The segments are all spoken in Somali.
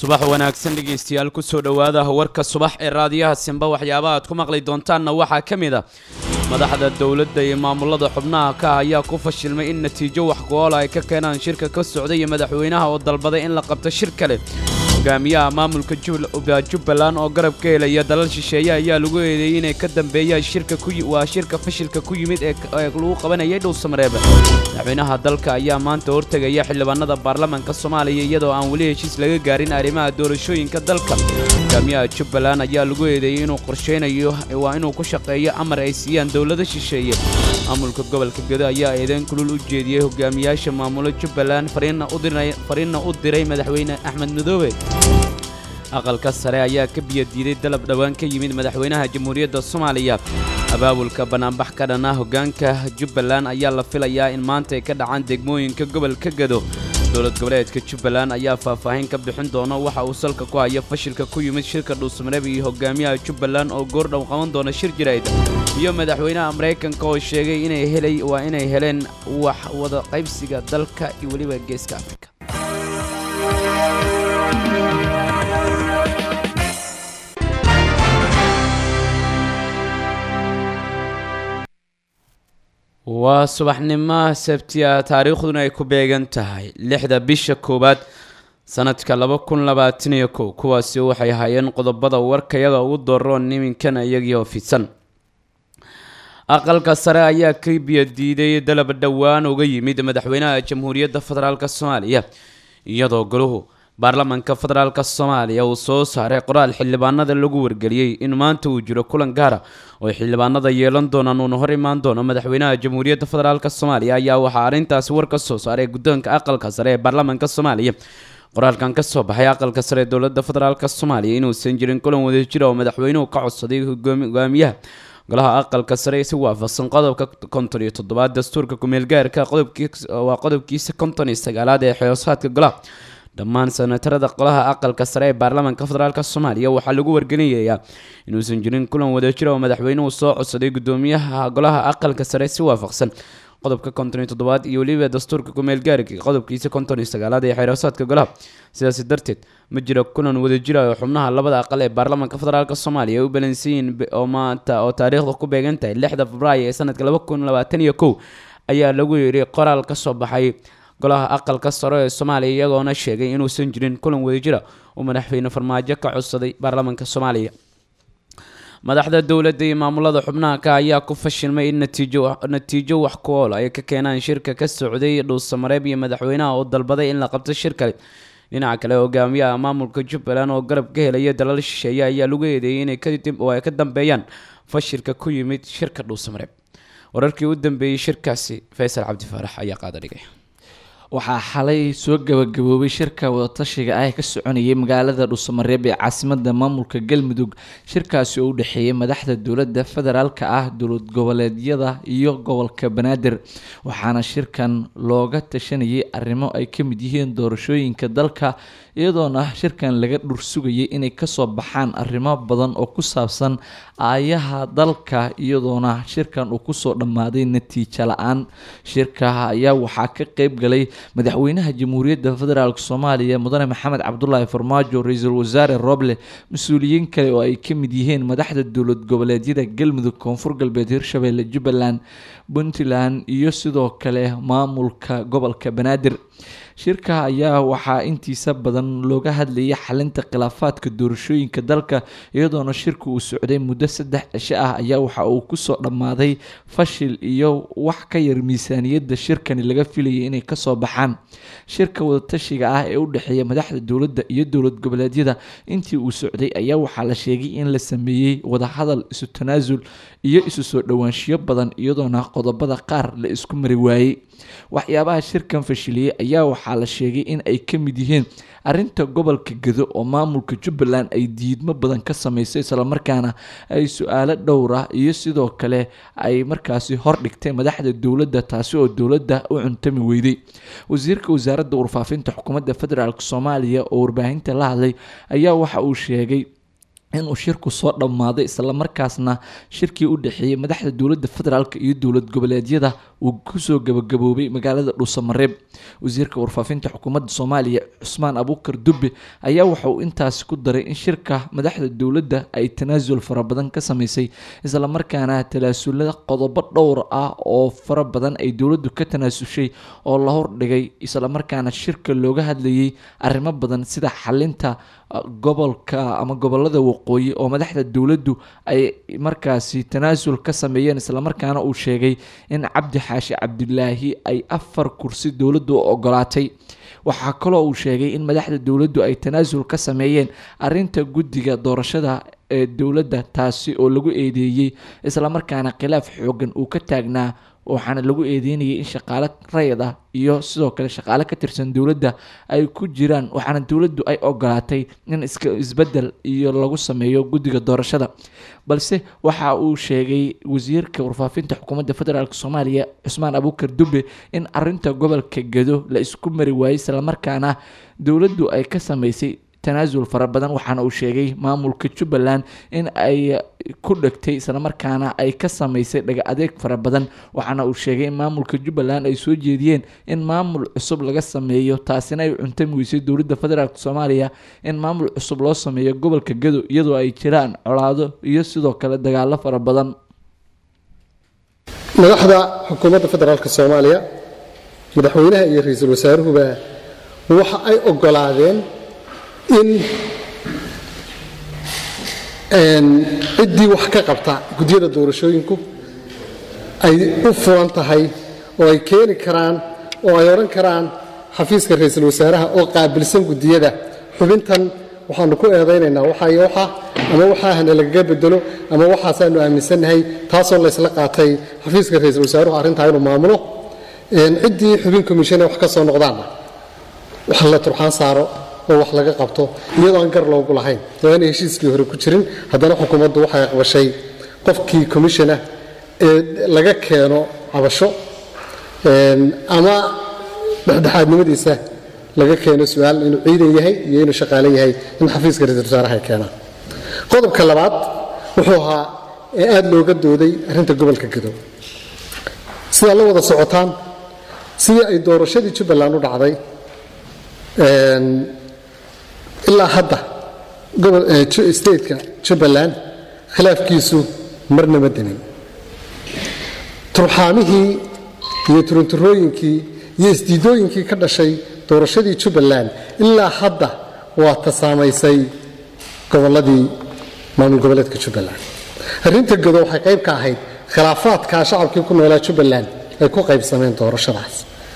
subax wanaagsan dhegaystayaal kusoo dhowaada warka subax ee raadiyaha simba waxyaabaha aad ku maqli doontaanna waxaa ka mid a madaxda dowladda iyo maamulada xubnaha ka ah ayaa ku fashilmay in natiijo wax go-oola ay ka keenaan shirka ka socda iyo madaxweynaha oo dalbaday in la qabto shir kale hogaamiyaha maamulka jubbaland oo garab ka helaya dalal shisheeye ayaa lagu eedeeyey inay ka dambeeyaan shirka waa shirka fashilka ku yimid ee lagu qabanayay dhowsamareeb madaxweynaha dalka ayaa maanta hortegaya xildhibaanada baarlamaanka soomaaliya iyadoo aan weli heshiis laga gaarin arrimaha doorashooyinka dalka hogaamiyaha jubbaland ayaa lagu eedeeyey inuu qorsheynayo waa inuu ku shaqeeyo amar ay siiyaan dowlada shisheeye maamulka gobolka gedo ayaa eedeyn kulul u jeediyey hogaamiyaasha maamulo jubbaland fariinna u diray madaxweyne axmed madoobe aqalka sare ayaa ka biyadiiday dalab dhowaan ka yimid madaxweynaha jamhuuriyadda soomaaliya abaabulka banaanbax ka dhan ah hoggaanka jubbaland ayaa la filayaa in maanta ay ka dhacaan degmooyinka gobolka gedo dowlad goboleedka jubbaland ayaa faahfaahin ka bixin doona waxa uu salka ku haya fashilka ku yimid shirka dhuusmareeb iyo hogaamiyaha jubbaland oo goordhow qaban doona shir jirayd iyo madaxweynaha maraykanka oo sheegay inay helay waa inay heleen wax wada qaybsiga dalka iyo weliba geeska afrika waa subaxnimo sabtiya taariikhduna ay ku beegan tahay lixda bisha koowaad sanadka laba kun labaatan iyo kow kuwaasi waxay hayeen qodobada warkayaga ugu dooron iminkana iyagii oo fidsan aqalka sare ayaa ka biyadiiday dalab dhowaan uga yimid madaxweynaha jamhuuriyadda federaalk soomaaliya iyadoo goluhu baarlamaanka federaalk soomaaliya uu soo saaray qoraal xildhibaanada lagu wargeliyey in maanta uu jiro kulan gaara oo xildhibaanada yeelan doonaan uuna hor imaan doono madaxweynaha jamhuuriyadda federaalk soomaaliya ayaa waxaa arrintaasi war ka soo saaray guddoonka aqalka sare ee baarlamaanka soomaaliya qoraalkan ka soo baxay aqalka sare ee dowladda federaalk soomaaliya inuusan jirin kulan wadajira oo madaxweynuhu ka codsaday hogaamiyaha golaha aqalka sare si waafaqsan qodobka konton iyo toddobaad dastuurka kumeelgaarka waa qodobkiisa konton iyo sagaalaad ee xeesaadka golaha dhammaan senatarada qolaha aqalka sare ee baarlamaanka federaalk soomaaliya waxaa lagu wargelinayaa inuusan jirin kulan wadajira oo madaxweynuhu soo codsaday gudoomiyaha golaha aqalka sare si waafaqsan qodobka konton iyo toddobaad iyo weliba dastuurka kumeelgaarka qodobkiisa konton iyo sagaalaad ee xeerasaadka golaha sidaasi darteed ma jiro kulan wadajira oo xubnaha labada aqal ee baarlamaanka federaalk soomaaliya ay u balansiyiin oo maanta oo taariikhda ku beegan tahay lixda febraayo ee sanadka laba kun labaatan iyo kow ayaa lagu yidhi qoraal ka soo baxay golaha aqalka sare ee soomaaliya iyagoona sheegay inuusan jirin kulan wadajira uu madaxweyne farmaajo ka codsaday baarlamaanka soomaaliya madaxda dowladda iyo maamulada xubnaha ka ayaa ku fashilmay in natiijo wax ku ool ay ka keenaan shirka ka socday dhuusamareeb iyo madaxweynaha oo dalbaday in la qabto shir kale dhinaca kale hogaamiyaha maamulka jubbaland oo garab ka helaya dalal shisheeye ayaa lagu eedeeyey inay ay ka dambeeyaan fashilka ku yimid shirka dhuusamareeb wararkii u dambeeyey shirkaasi faysal cabdifaarax ayaa qaada dhigay waxaa xalay soo gabagaboobay shirka wadatashiga ah ee ka soconayay magaalada dhuusamareeb ee caasimada maamulka galmudug shirkaasi oo u dhexeeyay madaxda dowladda federaalka ah dowlad goboleedyada iyo gobolka banaadir waxaana shirkan looga tashanayay arrimo ay ka mid yihiin doorashooyinka dalka iyadoona shirkan laga dhursugayay inay kasoo baxaan arrimo badan oo ku saabsan aayaha dalka iyadoona shirkan uu kusoo dhammaaday natiijo la-aan shirka ayaa waxaa ka qeyb galay madaxweynaha jamhuuriyadda federaalk soomaaliya mudane maxamed cabdulaahi farmaajo ra-iisul wasaare roble mas-uuliyiin kale oo ay ka mid yihiin madaxda dowlad goboleedyada galmudug koonfur galbeed hirshabelle jubbaland puntland iyo sidoo kale maamulka gobolka banaadir shirka ayaa waxaa intiisa badan looga hadlayay xalinta khilaafaadka doorashooyinka dalka iyadoona shirka uu socday muddo saddex cisho ah ayaa waxa uu kusoo dhammaaday fashil iyo wax ka yar miisaaniyadda shirkani laga filayay inay kasoo baxaan shirka wadatashiga ah ee u dhexeeya madaxda dowladda iyo dowlad goboleedyada intii uu socday ayaa waxaa la sheegay in la sameeyey wadahadal isu tanaasul iyo isu soo dhowaanshiyo badan iyadoona qodobada qaar la isku mari waayey waxyaabaha shirkan fashiliyey ayaa waxaa la sheegay in ay ka mid yihiin arinta gobolka gedo oo maamulka jubbaland ay diidmo badan ka sameysay islamarkaana ay su-aalo dhowr ah iyo sidoo kale ay markaasi hordhigtay madaxda dowladda taasi oo dowladda u cuntami weyday wasiirka wasaaradda warfaafinta xukuumadda federaalk soomaaliya oo warbaahinta la hadlay ayaa waxa uu sheegay inuu shirku soo dhammaaday islamarkaasna shirkii u dhexeeyey madaxda dowladda federaalk iyo dowlad goboleedyada uu kusoo gabagaboobay magaalada dhuusamareeb wasiirka warfaafinta xukuumadda soomaaliya cusmaan abuukar dubbe ayaa waxa uu intaasi ku daray in shirka madaxda dowladda ay tanaasul fara badan ka sameysay islamarkaana tanaasulada qodobo dhowr ah oo fara badan ay dowladdu ka tanaasushay oo la hordhigay islamarkaana shirka looga hadlayay arrimo badan sida xalinta gobolka ama gobolada waqooyi oo madaxda dowladdu ay markaasi tanaasul ka sameeyeen islamarkaana uu sheegay in cabdi xaashi cabdilaahi ay afar kursi dowladdu u ogolaatay waxaa kaloo uu sheegay in madaxda dowladdu ay tanaasul ka sameeyeen arinta guddiga doorashada ee dowladda taasi oo lagu eedeeyey islamarkaana khilaaf xoogan uu ka taagnaa waxaana lagu eedeynayay in shaqaale rayid ah iyo sidoo kale shaqaale ka tirsan dowladda ay ku jiraan waxaana dowladdu ay ogolaatay in iska isbedel iyo lagu sameeyo guddiga doorashada balse waxa uu sheegay wasiirka warfaafinta xukuumadda federaalk soomaaliya cusmaan abuukar dube in arinta gobolka gedo la isku mari waayey islamarkaana dowladdu ay ka sameysay tanaasul fara badan waxaana uu sheegay maamulka jubbaland in ay ku dhegtay islamarkaana ay ka sameysay dhaga adeeg fara badan waxaana uu sheegay in maamulka jubbaland ay soo jeediyeen in maamul cusub laga sameeyo taasina ay cuntami weysay dowladda federaalk soomaaliya in maamul cusub loo sameeyo gobolka gado iyadoo ay jiraan colaado iyo sidoo kale dagaalo fara badan madaxda xukuumadda federaalk soomaaliya madaxweynaha iyo ra-iisul wasaaruhuba waxa ay ogolaadeen in ciddii wax ka qabta gudyada doorashooyinku ay u furan tahay oo ay keeni karaan oo ay odhan karaan xafiiska ra-iisul wasaaraha oo qaabilsan gudiyada xubintan waxaanu ku eedaynaynaa waxay waxa ama waxaahana lagaga bedelo ama waxaasaanu aaminsannahay taasoo laysla qaatay xafiiska ra-iisul wasaaruhu arrintaa inuu maamulo ciddii xubin komishane wax ka soo noqdaanna wax la turxaan saaro oo wax laga qabto iyadoo aan gar loogu lahayn oo aanay heshiiskii hore ku jirin haddana xukuumaddu waxay aqbashay qofkii commissionah ee laga keeno cabasho ama dhexdhexaadnimadiisa laga keeno su-aal inuu ciidan yahay iyo inuu shaqaale yahay in xafiiska ra-isul wasaaraha ay keenaan qodobka labaad wuxuu ahaa ee aada looga dooday arrinta gobolka gadow sidaa la wada socotaan sidii ay doorashadii jubbaland u dhacday ilaa hadda stateka jubbaland khilaafkiisu marna ma demin turxaamihii iyo turunturooyinkii iyo isdiidooyinkii ka dhashay doorashadii jubbaland ilaa hadda waa ta saamaysay gobolladii maamul goboleedka jubbaland arrinta godo waxay qayb ka ahayd khilaafaadkaa shacabkii ku noolaa jubbaland ay ku qaybsameen doorashadaas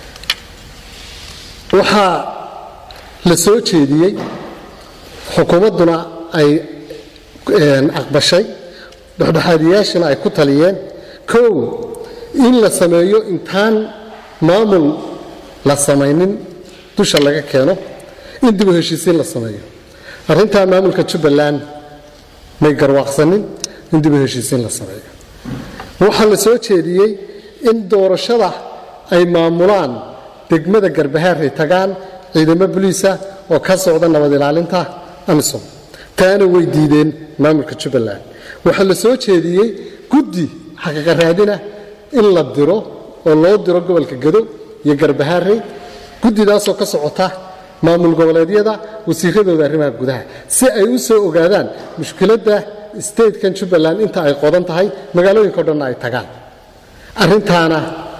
waxaa la soo jeediyey xukuumadduna ay aqbashay dhexdhexaadiyaashina ay ku taliyeen kow in la sameeyo intaan maamul la samaynin dusha laga keeno in dib u heshiisiin la sameeyo arrintaa maamulka jubbaland may garwaaqsanin in dib u heshiisiin la sameeyo waxaa la soo jeediyey in doorashada ay maamulaan degmada garbahaarray tagaan ciidamo boliisa oo ka socda nabad ilaalinta amisom taana way diideen maamulka jubbaland waxaa la soo jeediyey guddi xaqiiqa raadina in la diro oo loo diro gobolka gado iyo garbahaarey guddidaasoo ka socota maamul goboleedyada wasiiradooda arrimaha gudaha si ay u soo ogaadaan mushkiladda statekan jubbaland inta ay qodan tahay magaalooyinka o dhanna ay tagaan arrintaana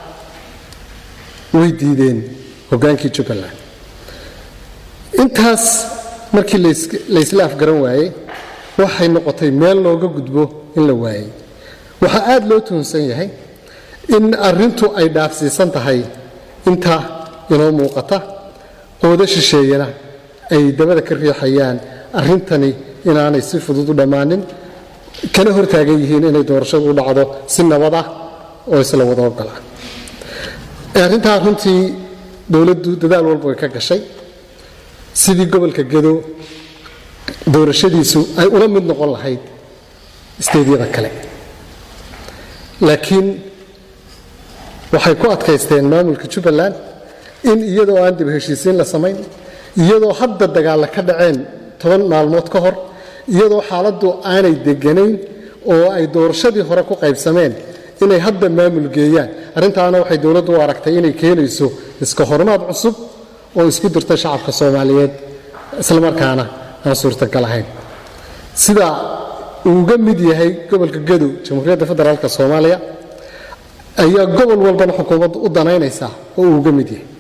way diideen hogaankii jubbaland intaas markii laysla afgaran waayey waxay noqotay meel looga gudbo in la waayey waxaa aad loo tuhunsan yahay in arrintu ay dhaafsiisan tahay inta inoo muuqata qoodo shisheeyana ay dabada ka riixayaan arrintani inaanay si fudud u dhammaanin kana hortaagan yihiin inay doorashadu u dhacdo si nabad ah oo isla wada ogol ah arrintaa runtii dowladdu dadaal walba way ka gashay sidii gobolka gado doorashadiisu ay ula mid noqon lahayd isteedyada kale laakiin waxay ku adkaysteen maamulka jubbaland in iyadoo aan dib heshiisiin la samayn iyadoo hadda dagaalla ka dhaceen toban maalmood ka hor iyadoo xaaladdu aanay deganayn oo ay doorashadii hore ku qaybsameen inay hadda maamul geeyaan arrintaana waxay dowladdu u aragtay inay keenayso iska hormaad cusub oo isku dirta shacabka soomaaliyeed islamarkaana aan suurtagal ahayn sida uu uga mid yahay gobolka gadow jamhuuriyadda federaalk soomaaliya ayaa gobol walbana xukuumaddu u danaynaysaa oo uu uga mid yahay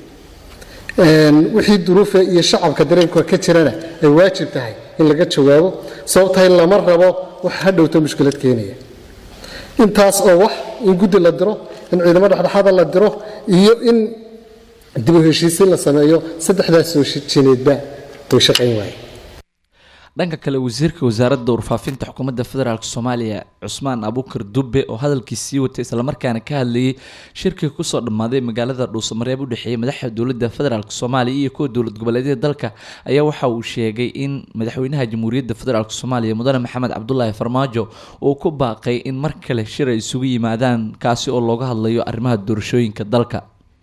wixii duruufa iyo shacabka dareenka ka jirana ay waajib tahay in laga jawaabo sababtahay lama rabo wax hadhowta mushkilad keenaya intaas oo wax in guddi la diro in ciidamo dhexdhexaada la diro iyo in dib u heshiisiin la sameeyo saddexdaas soo jineedba way shaqayn waaye dhanka kale wasiirka wasaaradda warfaafinta xukuumadda federaalk soomaaliya cusmaan abuukar dube oo hadalkii sii watay islamarkaana ka hadlayay shirkii kusoo dhammaaday magaalada dhuusamareeb u dhexeeyay madaxda dowladda federaalk soomaaliya iyo kuwa dowlad goboleedyada dalka ayaa waxa uu sheegay in madaxweynaha jamhuuriyadda federaalk soomaaliya mudane maxamed cabdulaahi farmaajo uu ku baaqay in mar kale shir ay isugu yimaadaan kaasi oo looga hadlayo arrimaha doorashooyinka dalka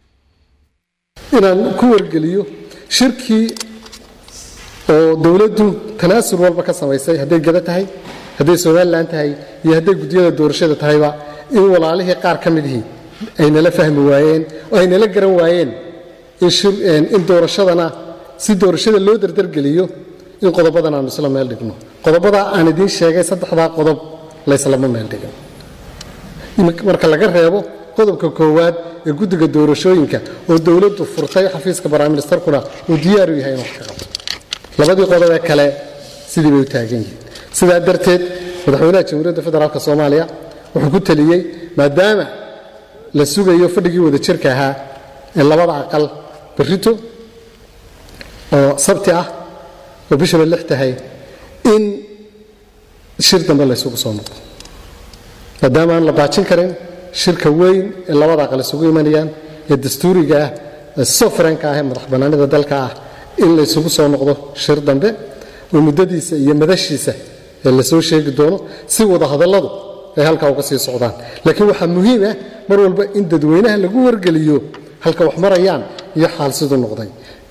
inaan ku wargeliyo shirkii oo dowladdu tanaasul walba ka samaysay hadday gada tahay hadday somalilan tahay iyo hadday guddiyada doorashada tahayba in walaalihii qaar ka midihii ay nala fahmi waayeen oo ay nala garan waayeen in doorashadana si doorashada loo dardargeliyo in qodobadan aanu isla meel dhigno qodobadaa aan idiin sheegay saddexdaa qodob layslama meel dhigin marka laga reebo qodobka koowaad ee guddiga doorashooyinka oo dowladdu furtay xafiiska baraministarkuna uu diyaaru yahay in wax ka qabto labadii qodob ee kale sidii bay u taagan yihiin sidaa darteed madaxweynaha jamhuuriyadda federaalk soomaaliya wuxuu ku teliyey maadaama la sugayo fadhigii wada jirka ahaa ee labada aqal berrito oo sabti ah oo bishaba lix tahay in shir dambe la ysugu soo noqdo maadaama aan la baajin karin shirka weyn ee labada aqal isugu imanayaan ee dastuuriga ah ee sofaranka ah ee madax bannaanida dalka ah in la ysugu soo noqdo shir dambe oo muddadiisa iyo madashiisa ee la soo sheegi doono si wada hadalladu ay halkaa uga sii socdaan laakiin waxaa muhiim ah mar walba in dadweynaha lagu wargeliyo halka wax marayaan iyo xaal siduu noqday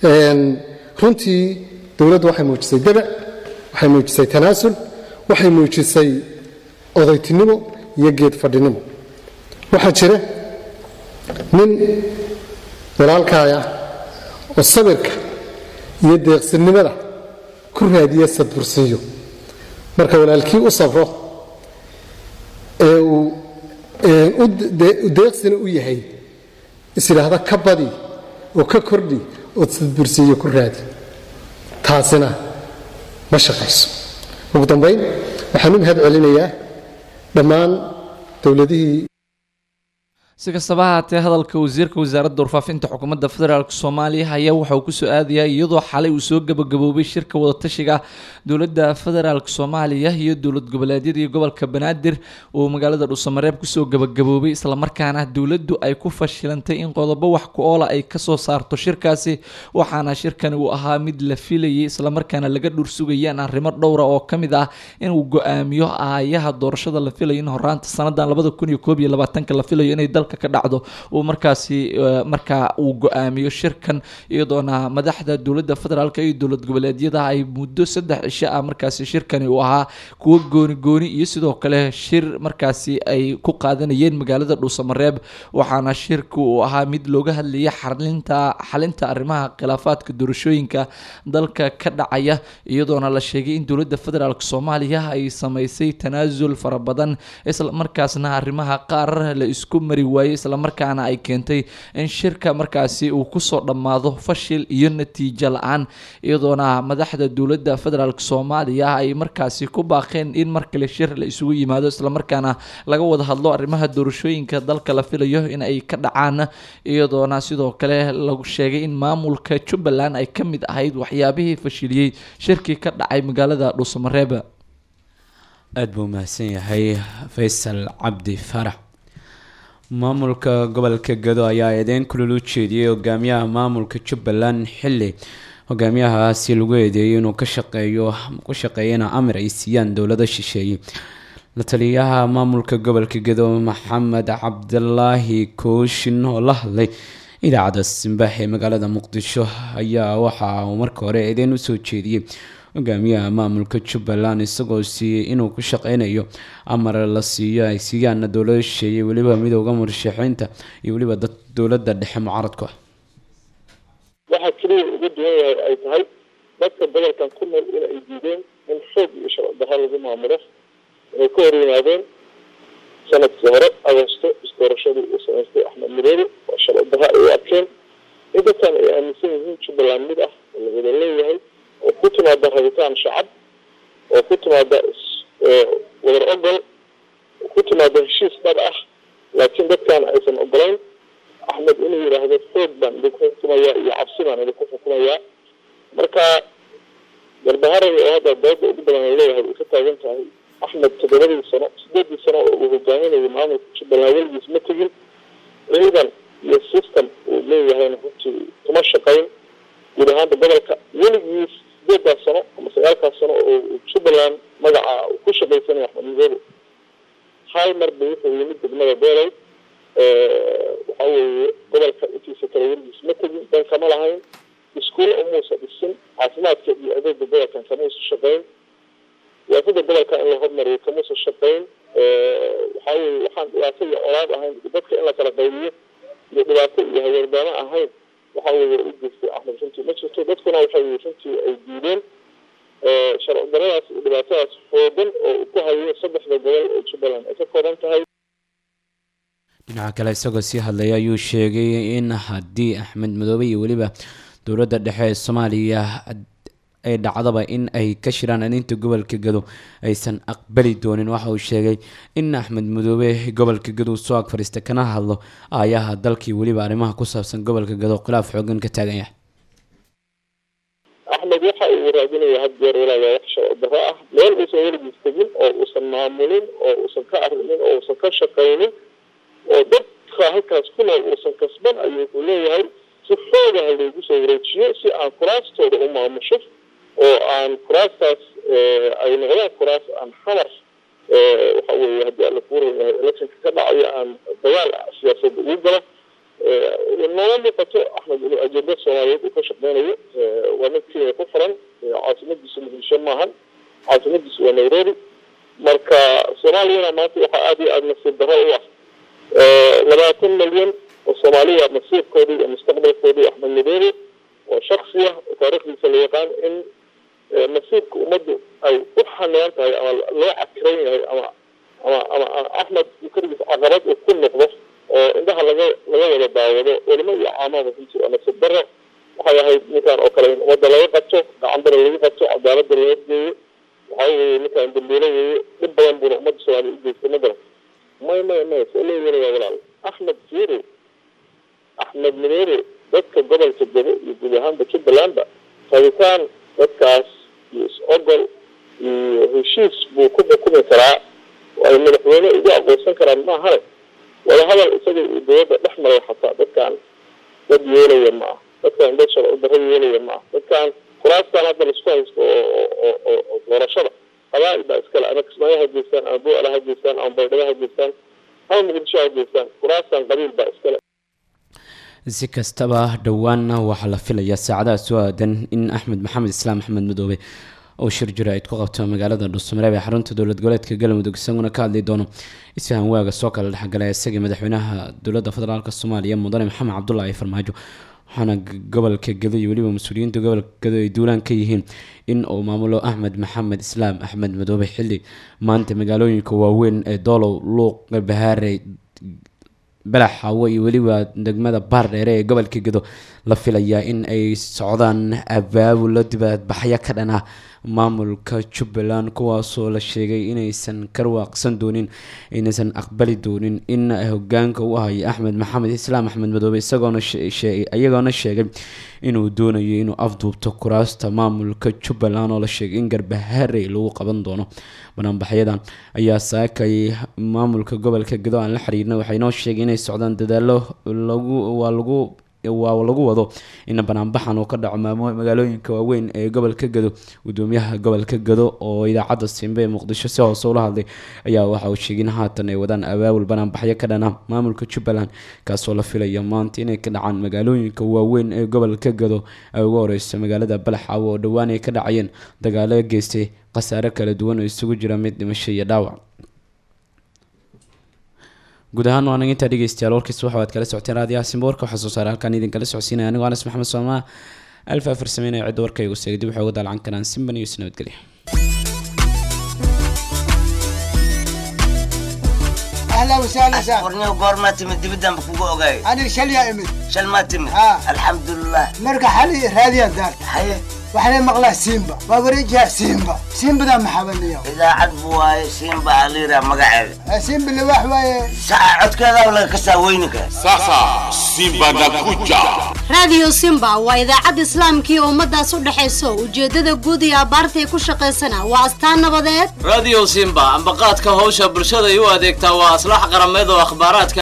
runtii dowladdu waxay muujisay dabac waxay muujisay tanaasul waxay muujisay odaytinimo iyo geed fadhinimo waxaa jira nin walaalkaaya oo sabirka iyo deeqsinimada ku raadiya sadbursiiyo marka walaalkii u safro ee uu deeqsina u yahay isidhaahda ka badi oo ka kordhi oo sadbursiiyo ku raadi taasina ma shaqayso ugu dambayn waxaan u mahad celinayaa dhammaan dowladihii si kastaba haatee hadalka wasiirka wasaaradda warfaafinta xukuumadda federaalk soomaaliya ayaa waxa uu kusoo aadayaa iyadoo xalay uu soo gabagaboobay shirka wadatashiga dowladda federaalk soomaaliya iyo dowlad goboleedyada iyo gobolka banaadir uu magaalada dhuusamareeb kusoo gabagaboobay islamarkaana dowladdu ay ku fashilantay in qodobo wax ku oola ay kasoo saarto shirkaasi waxaana shirkani uu ahaa mid la filayay islamarkaana laga dhursugayaan arrimo dhowra oo kamid ah inuu go-aamiyo aayaha doorashada la filayo in horaanta sanadan labada kun iyo koob iyo labaatanka la filayo inay dalka ka dhacdo uu markaasi markaa uu go-aamiyo shirkan iyadoona madaxda dowladda federaalk iyo dowlad goboleedyada ay muddo saddex cisho ah markaasi shirkani uu ahaa kuwo gooni gooni iyo sidoo kale shir markaasi ay ku qaadanayeen magaalada dhuusamareeb waxaana shirku uu ahaa mid looga hadlayay xalinta xalinta arrimaha khilaafaadka doorashooyinka dalka ka dhacaya iyadoona la sheegay in dowladda federaalk soomaaliya ay sameysay tanaasul fara badan isla markaasna arrimaha qaar la isku mari waayey islamarkaana ay keentay in shirka markaasi uu kusoo dhammaado fashil iyo natiijo la-aan iyadoona madaxda dowladda federaalk soomaaliya ay markaasi ku baaqeen in mar kale shir la isugu yimaado islamarkaana laga wada hadlo arrimaha doorashooyinka dalka la filayo in ay ka dhacaan iyadoona sidoo kale lagu sheegay in maamulka jubbaland ay ka mid ahayd waxyaabihii fashiliyey shirkii ka dhacay magaalada dhuusamareeb aada buu mahadsan yahay faysal cabdi farax maamulka gobolka gado ayaa eedeyn kulul u jeediyey hogaamiyaha maamulka jubbaland xilli hogaamiyahaasi lagu eedeeyay inuu ka shaqeeyo ku shaqeeyana amir ay siiyaan dowlado shisheeye la taliyaha maamulka gobolka gado maxamed cabdilaahi kooshin oo la hadlay idaacadda simbax ee magaalada muqdisho ayaa waxa uu marka hore eedeyn usoo jeediyey hogaamiyaha maamulka jubbaland isagoo siiyey inuu ku shaqeynayo amar la siiyo ay siiyaana dowlada shisheeye weliba midooda murashaxiinta iyo weliba dad dowladda dhexe mucaaradku ah waxaa keliya uga duwan yahay ay tahay dadka gobolkan ku nool in ay diideen in xoog iyo sharci darro lagu maamulo inay ka hor yimaadeen sanadkii hore agosto isdoorashadii uu samaystay axmed mireere oo sharci darro ay u arkeen in dadkan ay aaminsan yihiin jubbaland mid ah oo la wada leeyahay oo ku timaada rabitaan shacab oo ku timaada wadar ogol oo ku timaada heshiis dhab ah laakiin dadkan aysan ogolayn axmed inuu yidhaahdo xoog baan idinku xukumayaa iyo cabsi baan idinku xukumayaa marka garbaharaya oo hadda dooda ugu badan ay leeyahay ay ka taagan tahay axmed toddobadii sano sideedii sano oo uu hogaaminayo maamulka jubbaland weligiis ma tegin ciidan iyo system uu leeyahayna runtii kuma shaqayn guud ahaanta gobolka weligiis sideedaas sano ama sagaalkaas sano oo jubbaland magaca uu ku shaqaysanaya axmed midobe hal mar ba wuxuu yimid degmada beelay waxa weeye gobolka intiisa kale weligiis ma tegin dan kama lahayn iskuulo umuusa dhisin caafimaadka iyo adeega gobolkan kamuusa shaqayn siyaasada gobolka in la hormariyo kamuusa shaqayn waxa weye waxaan dhibaato iyo colaad ahayn dadka in la kala qaybiyo iyo dhibaato iyo haweerdaamo ahayn waxa weeye u geystay axmed runtii ma jirto dadkuna waxay runtii ay diideen sharci daradaas iyo dhibaatadaas xoogan oo uu ku hayo saddexda gobol oo jubbaland ay ka kooban tahay dhinaca kale isagoo sii hadlaya ayuu sheegay in haddii axmed madoobe iyo weliba dowladda dhexe ee soomaaliya ay dhacdaba in ay ka shiraan aninta gobolka gado aysan aqbali doonin waxa uu sheegay in axmed madoobe gobolka gado soo ag fadhiista kana hadlo aayaha dalkii weliba arrimaha ku saabsan gobolka gado khilaaf xoogan ka taagan yahay axmed waxa uu raadinaya had jeer walaagaa wax sharci darro ah meel uusan weligiis tegin oo uusan maamulin oo uusan ka arrimin oo uusan ka shaqaynin oo dadka halkaas ku nool uusan kasban ayuu wuxuu leeyahay si xoogaha loogu soo wareejiyo si aan kuraastooda u maamusho oo aan kuraastaas ay noqdaan kuraas aan xamar waxa weeye haddii alla kuu ran yahay electionka ka dhacayo aan dagaal siyaasadda ugu galo nooma muuqato axmed inuu ajenda soomaaliyeed uu ka shaqeynayo waa mid kenya ku furan caasimadiisu muqdisho maahan caasimadiisu waa nairobi marka soomaaliyana maanta waxaa aada iyo aada nasiib darro u ah labaatan milyan oo soomaaliya masiirkoodii iyo mustaqbalkoodii axmed midobe oo shaksi ah oo taariikhdiisa la yaqaan in masiirka ummaddu ay u xanaan tahay ama loo cakiran yahay ama ama ama axmed keligiis caqabad uu ku noqdo oo indhaha laga laga wada daawado culimo iyo caamada runtii waa nasiib darro waxay ahayd ninkan oo kale in ummadda laga qabto gacandara lagu qabto cadaaladda laga geeyo waxa weeye ninkan dambiilo weeye dhib badan buuna ummadda soomaaliya u geystay ma garan may may may soo leeyanaya walaal axmed fiiri axmed mireere dadka gobolka gabo iyo guud ahaanba jubbalandba rabitaan dadkaas iyo is-ogol iyo heshiis buu ku xukumi karaa oo ay madaxweyne ugu aqoonsan karaan maahane wadahadal isaga iyo dowladda dhex maray xataa dadkan dad yeelaya ma ah dadkan dad sharci darro yeelaya ma ah dadkan kuraastan hadda laisku haysto oo oo doorashada qabaa'il baa iskale ama kismaayo ha geystaan ama buucla ha geystaan ama baydhabo ha geystaan ama muqdisho ha geystaan kuraastan qabiil baa iskale si kastaba dhowaanna waxaa la filayaa saacadaha soo aadan in axmed maxamed islaam axmed madoobe oo shir jira-id ku qabto magaalada dhuusamareeb ee xarunta dowlad goboleedka galmudug isaguna ka hadli doono isfahan waaga soo kala dhexgalay isagii madaxweynaha dowladda federaalk soomaaliya mudane maxamed cabdulaahi farmaajo waxaana gobolka gado iyo weliba mas-uuliyiinta gobolka gado ay duulaan ka yihiin in uu maamulo axmed maxamed islaam axmed madoobe xilli maanta magaalooyinka waaweyn ee doolow luuq bahaare balax hawo iyo weliba degmada baar dheere ee gobolka gado la filayaa in ay socdaan abaabulo dibadbaxyo ka dhan ah maamulka jubbaland kuwaasoo la sheegay inaysan karwaaqsan doonin inaysan aqbali doonin in hogaanka u ahayo axmed maxamed islaam axmed madoobe isagoona iyagoona sheegay inuu doonayo inuu afduubto kuraasta maamulka jubbaland oo la sheegay in garbaharey lagu qaban doono banaanbaxyadan ayaa saakay maamulka gobolka gado aan la xiriirna waxay noo sheegay inay socdaan dadaalo lagu waa lagu waa lagu wado in banaanbaxan uu ka dhaco maamo magaalooyinka waaweyn ee gobolka gado gudoomiyaha gobolka gado oo idaacadda simbe ee muqdisho si hoose ula hadlay ayaa waxa uu sheegay in haatan ay wadaan abaabul banaanbaxyo ka dhana maamulka jubbaland kaasoo la filaya maanta inay ka dhacaan magaalooyinka waaweyn ee gobolka gado ay ugu horeyso magaalada balaxaawo oo dhowaan ay ka dhacayeen dagaalo geystay khasaare kala duwan oo isugu jira mid dhimasho iyo dhaawac guud ahaan waan intaa dhegeystayaal warkiis waxa aad kala socoteen raadiyaha simboorka waxaa soo saaray halkaan idinkala socodsiinaya anigoo anas maxamed soomaa alfa afar sameynaya cidda warka igu seegay dib waxay uga daalcan karaan simban iyo isnabadgelya اهلا وسهلا سهلا warniyo goormaa timid dibiddanba kugu ogaay انا شل يا امي shal maa timid Ah. alxamdulilah مرقى حالي راديا دار haye وحنا مقلا سيمبا ووريجها سيمبا سيمبا ذا محبني idaacad bu waaye siinba aliira magaceeda سيمبا اللي واحد saca codkeeda laga kasaa weyninka Sasa Simba nakuja. raadiyo simba waa idaacad islaamkii ummadaas u dhexayso ujeedada guud iyo abaartay ku shaqaysana waa astaan nabadeed radio simba ambaqaadka hawsha bulshada ay u adeegtaa waa aslax qarameed oo akhbaaraadka